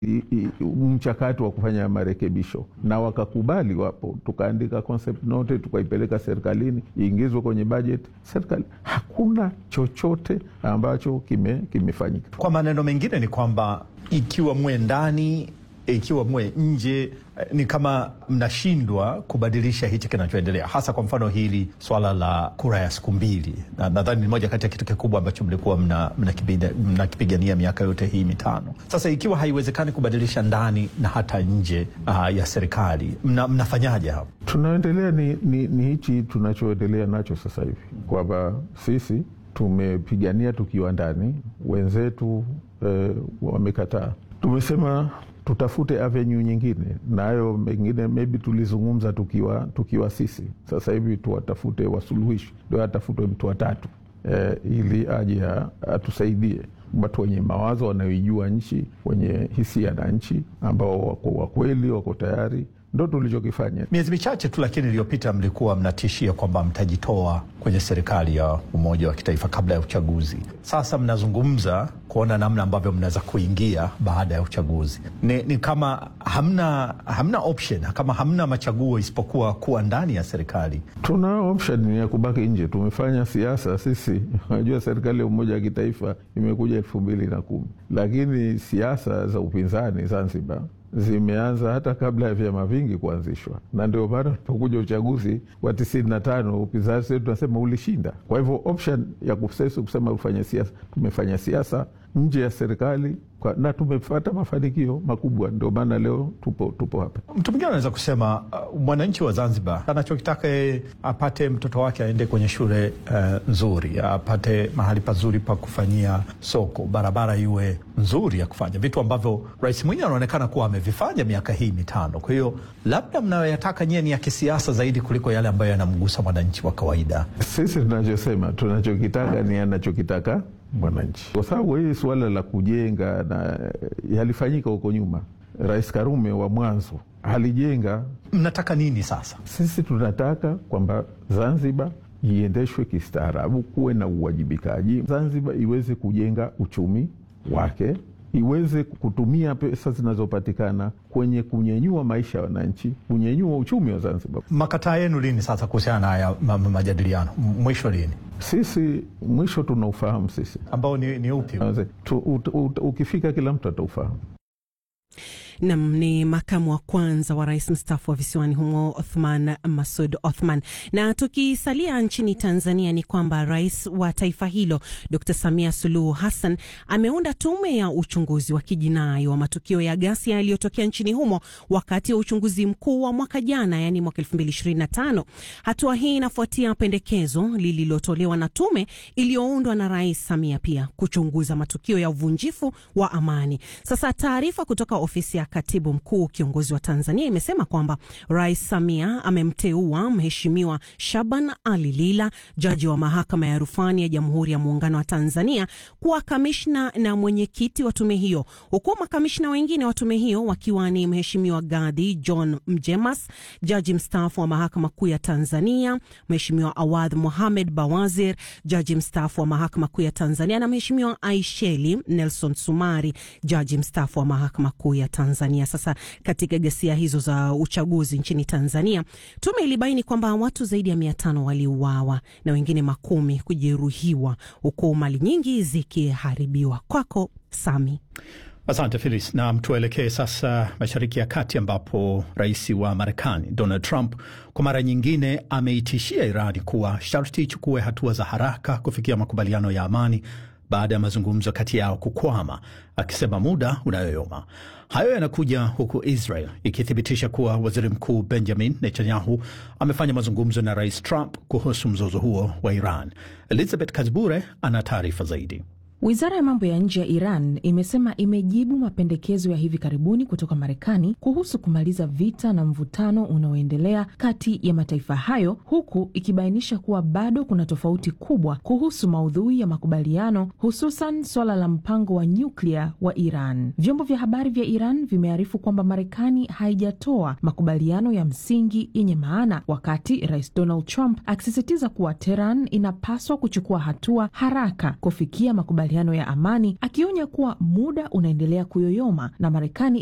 i- i- mchakato wa kufanya marekebisho na wakakubali. Wapo tukaandika concept note tukaipeleka serikalini iingizwe kwenye bajeti serikali. Hakuna chochote ambacho kime kimefanyika. Kwa maneno mengine ni kwamba ikiwa mwe ndani, ikiwa mwe nje, eh, ni kama mnashindwa kubadilisha hichi kinachoendelea, hasa kwa mfano hili swala la kura ya siku mbili, na nadhani ni moja kati ya kitu kikubwa ambacho mlikuwa mna- mnakipigania mnakipigania miaka yote hii mitano. Sasa ikiwa haiwezekani kubadilisha ndani na hata nje uh, ya serikali, mna, mnafanyaje hapo? Tunaendelea ni, ni, ni hichi tunachoendelea nacho sasa hivi kwamba sisi tumepigania tukiwa ndani, wenzetu eh, wamekataa. Tumesema tutafute avenue nyingine, nayo mengine maybe tulizungumza tukiwa, tukiwa sisi. Sasa hivi tuwatafute wasuluhishi, ndio atafutwe mtu watatu eh, ili aje a- atusaidie watu wenye mawazo wanaoijua nchi, wenye hisia na nchi, ambao wako wakweli, wako tayari. Ndo tulichokifanya. Miezi michache tu lakini iliyopita mlikuwa mnatishia kwamba mtajitoa kwenye serikali ya umoja wa kitaifa kabla ya uchaguzi. Sasa mnazungumza kuona namna ambavyo mnaweza kuingia baada ya uchaguzi. Ni, ni kama hamna, hamna option, kama hamna machaguo isipokuwa kuwa ndani ya serikali. Tuna option ya kubaki nje. Tumefanya siasa sisi. Unajua, serikali ya umoja wa kitaifa imekuja elfu mbili na kumi, lakini siasa za upinzani Zanzibar zimeanza hata kabla ya vyama vingi kuanzishwa, na ndio maana ulipokuja uchaguzi wa tisini na tano upinzani wetu tunasema ulishinda. Kwa hivyo option ya kusesi kusema ufanye siasa, tumefanya siasa nje ya serikali kwa, na tumepata mafanikio makubwa, ndio maana leo tupo, tupo hapa. Mtu mwingine anaweza kusema uh, mwananchi wa Zanzibar anachokitaka yeye apate mtoto wake aende kwenye shule uh, nzuri, apate mahali pazuri pa kufanyia soko, barabara iwe nzuri ya kufanya vitu ambavyo Rais Mwinyi anaonekana kuwa amevifanya miaka hii mitano. Kwa hiyo labda mnayoyataka nyie ni ya kisiasa zaidi kuliko yale ambayo yanamgusa mwananchi wa kawaida. Sisi tunachosema tunachokitaka ni anachokitaka mwananchi, kwa sababu hili suala la kujenga na yalifanyika huko nyuma. Rais Karume wa mwanzo alijenga. Mnataka nini sasa? Sisi tunataka kwamba Zanzibar iendeshwe kistaarabu, kuwe na uwajibikaji, Zanzibar iweze kujenga uchumi wake, iweze kutumia pesa zinazopatikana kwenye kunyenyua maisha ya wananchi, kunyenyua uchumi wa Zanzibar. Makataa yenu lini sasa kuhusiana na haya ma- ma- majadiliano? M- Mwisho lini? Sisi mwisho tunaufahamu sisi ambao ni, ni upi? Tu, ut, ut, ukifika kila mtu ataufahamu. Nam ni makamu wa kwanza wa rais mstaafu wa visiwani humo Othman Masud Othman. Na tukisalia nchini Tanzania ni kwamba rais wa taifa hilo Dr Samia Suluhu Hassan ameunda tume ya uchunguzi wa kijinai wa matukio ya ghasia yaliyotokea nchini humo wakati wa uchunguzi mkuu wa mwaka jana, yani mwaka 2025. Hatua hii inafuatia pendekezo lililotolewa na tume iliyoundwa na rais Samia pia kuchunguza matukio ya uvunjifu wa amani. Sasa taarifa kutoka ofisi ya katibu mkuu kiongozi wa Tanzania imesema kwamba Rais Samia amemteua Mheshimiwa Shaban Ali Lila, jaji wa mahakama ya rufani ya Jamhuri ya Muungano wa Tanzania, kuwa kamishna na mwenyekiti wa tume hiyo, huku makamishna wengine wa tume hiyo wakiwa ni Mheshimiwa Gadi John Mjemas, jaji mstaafu wa mahakama kuu ya Tanzania, Mheshimiwa Awadh Mohamed Bawazir, jaji mstaafu wa mahakama kuu ya Tanzania, na Mheshimiwa Aisheli Nelson Sumari, jaji mstaafu wa mahakama kuu ya Tanzania. Sasa katika ghasia hizo za uchaguzi nchini Tanzania, tume ilibaini kwamba watu zaidi ya mia tano waliuawa na wengine makumi kujeruhiwa, huku mali nyingi zikiharibiwa. Kwako Sami. Asante Filis, na tuelekee sasa Mashariki ya Kati ambapo rais wa Marekani Donald Trump kwa mara nyingine ameitishia Irani kuwa sharti ichukue hatua za haraka kufikia makubaliano ya amani baada ya mazungumzo kati yao kukwama, akisema muda unayoyoma. Hayo yanakuja huku Israel ikithibitisha kuwa waziri mkuu Benjamin Netanyahu amefanya mazungumzo na rais Trump kuhusu mzozo huo wa Iran. Elizabeth Kazbure ana taarifa zaidi. Wizara ya mambo ya nje ya Iran imesema imejibu mapendekezo ya hivi karibuni kutoka Marekani kuhusu kumaliza vita na mvutano unaoendelea kati ya mataifa hayo, huku ikibainisha kuwa bado kuna tofauti kubwa kuhusu maudhui ya makubaliano, hususan swala la mpango wa nyuklia wa Iran. Vyombo vya habari vya Iran vimearifu kwamba Marekani haijatoa makubaliano ya msingi yenye maana, wakati Rais Donald Trump akisisitiza kuwa Teheran inapaswa kuchukua hatua haraka kufikia makubaliano makubaliano ya amani, akionya kuwa muda unaendelea kuyoyoma na Marekani